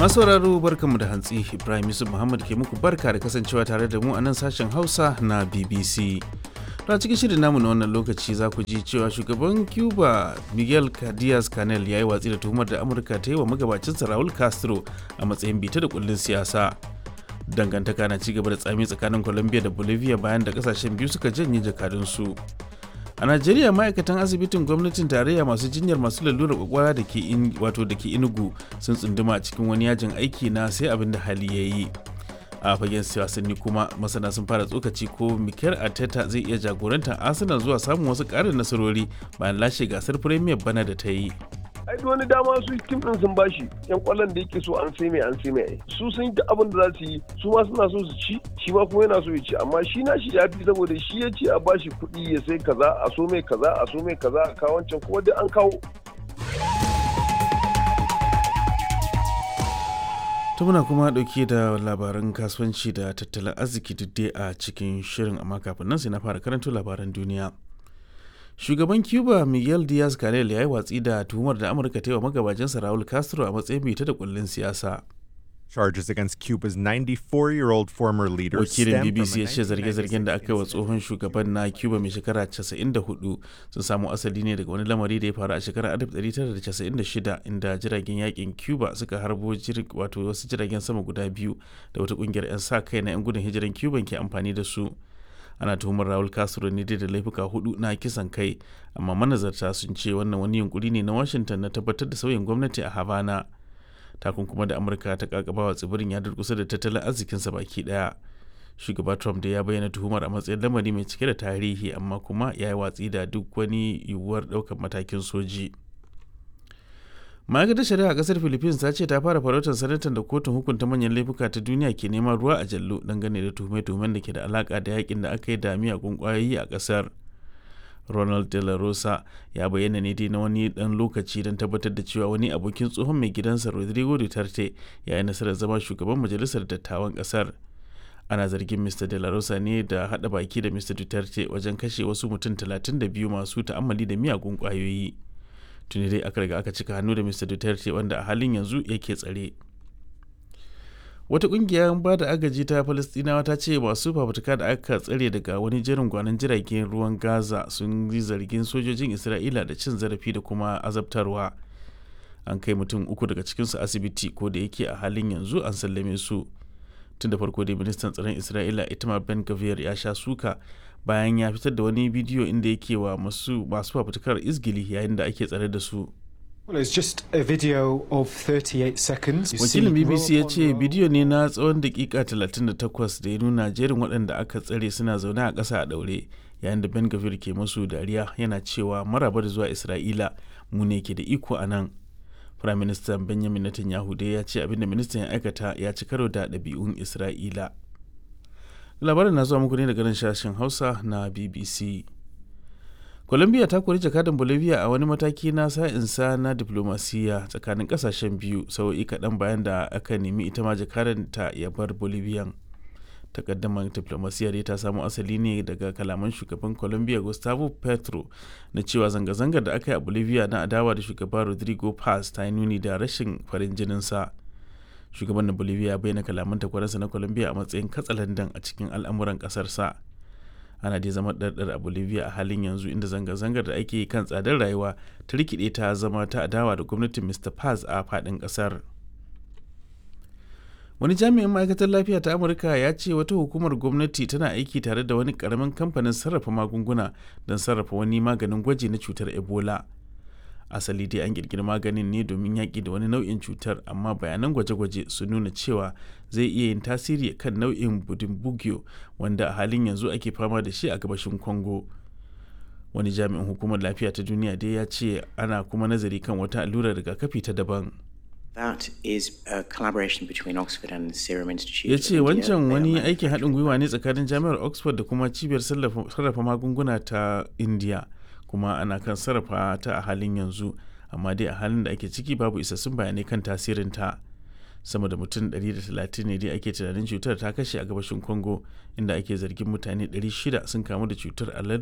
Masu sauraro barkanmu da hantsi Ibrahim Yusuf Muhammad ke muku barka da kasancewa tare da mu a nan sashen Hausa na BBC. a cikin shirin namu na wannan lokaci za ku ji cewa shugaban Cuba Miguel Diaz Canel ya yi watsi da tuhumar da Amurka ta yi wa magabacinsa Raul Castro a matsayin bita da kullun siyasa. Dangantaka na cigaba da tsami tsakanin Colombia da Bolivia bayan da kasashen biyu suka janye jakadunsu. a najeriya ma'aikatan asibitin gwamnatin tarayya masu jinyar masu lalurar kwakwara da ke wato da ke inugu sun tsunduma a cikin wani yajin aiki na sai abin da hali ya yi a fagen wasanni kuma masana sun fara tsokaci ko mikel arteta zai iya jagorantar arsenal zuwa samun wasu ƙarin nasarori bayan lashe gasar premier bana da ta yi ai wani dama su tim din sun bashi yan kwallon da yake so an sai mai an sai mai su sun yi abin da za su yi su ma suna so su ci shi ma kuma yana so ya ci amma shi na shi ya fi saboda shi ya ce a bashi kuɗi ya sai kaza a so mai kaza a so mai kaza a kawo wancan kuma duk an kawo ta muna kuma dauke da labaran kasuwanci da tattalin arziki duk a cikin shirin amma kafin nan sai na fara karanto labaran duniya shugaban cuba miguel diaz canel ya yi watsi da tuhumar da amurka ta yi wa magabacinsa raul castro a matsayin bita da kullun siyasa Charges against Cuba's 94-year-old former leader wakilin stem bbc from ya a ce zarge-zargen da aka yi wa 1996 tsohon shugaban na cuba mai shekara 94 sun samo asali ne daga wani lamari da ya faru a shekarar 1996 inda jiragen yakin cuba suka harbo jir- wato wasu jiragen sama guda biyu da wata kungiyar 'yan sa kai na 'yan gudun hijiran cuban ke amfani da su ana tuhumar raul castro ne dai da laifuka hudu na kisan kai amma manazarta sun ce wannan wani yunkuri ne na washington na tabbatar da sauyin gwamnati a havana takunkuma da amurka ta kakabawa tsibirin ya durkusa da tattalin arzikinsa baki daya shugaba trump da ya bayyana tuhumar a matsayin lamari mai cike da tarihi amma kuma ya yi watsi da duk wani yiwuwar daukar matakin soji ma'aikatar shari'a a kasar philippines ta ce ta fara farautar sanatan da kotun hukunta manyan laifuka ta duniya ke neman ruwa a jallo dangane da tuhume-tuhumen da ke da alaka da yakin da aka yi da miyagun kwayoyi a kasar ronald de la rosa ya bayyana ne dai na wani dan lokaci don tabbatar da cewa wani abokin tsohon mai gidansa rodrigo duterte ya yi nasarar zama shugaban majalisar dattawan kasar ana zargin mr de la rosa ne da hada baki da mr duterte wajen kashe wasu mutum 32 masu ta'ammali da miyagun kwayoyi tuni dai aka riga aka cika hannu da mr duterte wanda a halin yanzu yake tsare wata kungiyar ba da agaji ta falastinawa ta ce masu fafutuka da aka tsare daga wani jerin gwanon jiragen ruwan gaza sun yi zargin sojojin isra'ila da cin zarafi da kuma azabtarwa an kai mutum uku daga cikinsu asibiti ko da yake a halin yanzu an sallame su tun da farko dai ministan tsaron isra'ila itamar ben gavir ya sha suka bayan ya fitar da wani bidiyo inda yake wa masu masu fafutukar izgili yayin da ake tsare da su Well, it's just a video of 38 seconds. You see wakilin bbc ya row ce upon row bidiyo ne na tsawon dakika 38 da ya nuna jerin waɗanda aka tsare suna zaune a ƙasa a ɗaure yayin da ben gavir ke masu dariya yana cewa maraba da zuwa isra'ila mu ne ke da iko a nan prime minister benjamin netanyahu dai ya ce abinda ministan ya aikata ya ci karo da ɗabi'un isra'ila labarin na zuwa muku ne daga nan sashen hausa na bbc Colombia ta kori jakadan Bolivia a wani mataki na sa'insa na diplomasiya tsakanin kasashen biyu sau'i kaɗan bayan da aka nemi ita ma jakadan ta ya bar Bolivian. Takaddamar diplomasiya dai ta samo asali ne daga kalaman shugaban Colombia Gustavo Petro na cewa zanga-zangar da aka yi a Bolivia na adawa da shugaba Rodrigo Paz ta yi nuni da rashin farin jininsa. Shugaban na Bolivia ya bayyana kalaman takwaransa na Colombia a matsayin katsalandan a cikin al'amuran ƙasarsa. ana dai zama ɗarɗar a bolivia a halin yanzu inda zanga-zangar da ake yi kan tsadar rayuwa ta rikide ta zama ta adawa da gwamnatin mr paz a faɗin ƙasar wani jami'in ma'aikatar lafiya ta amurka ya ce wata hukumar gwamnati tana aiki tare da wani ƙaramin kamfanin sarrafa magunguna don sarrafa wani maganin gwaji na cutar ebola asali dai an kirkiri maganin ne domin yaƙi da wani nau'in cutar amma bayanan gwaje-gwaje sun nuna cewa zai iya yin tasiri kan nau'in budimbugyo wanda a halin yanzu ake fama da shi a gabashin congo wani jami'in hukumar lafiya ta duniya dai ya ce ana kuma nazari kan wata allurar rigakafi ta daban That is a collaboration between Oxford and the Serum Institute. ya of ce India. wancan They are wani aikin haɗin manufacturing gwiwa ne tsakanin jami'ar oxford da kuma cibiyar sarrafa sarrafa magunguna ta india kuma ana kan sarrafa ta a halin yanzu amma dai a halin da ake ciki babu isassun bayanai kan tasirinta sama da mutum 130 ne dai ake tunanin cutar ta kashe a gabashin congo inda ake zargin mutane 600 sun kamu da cutar a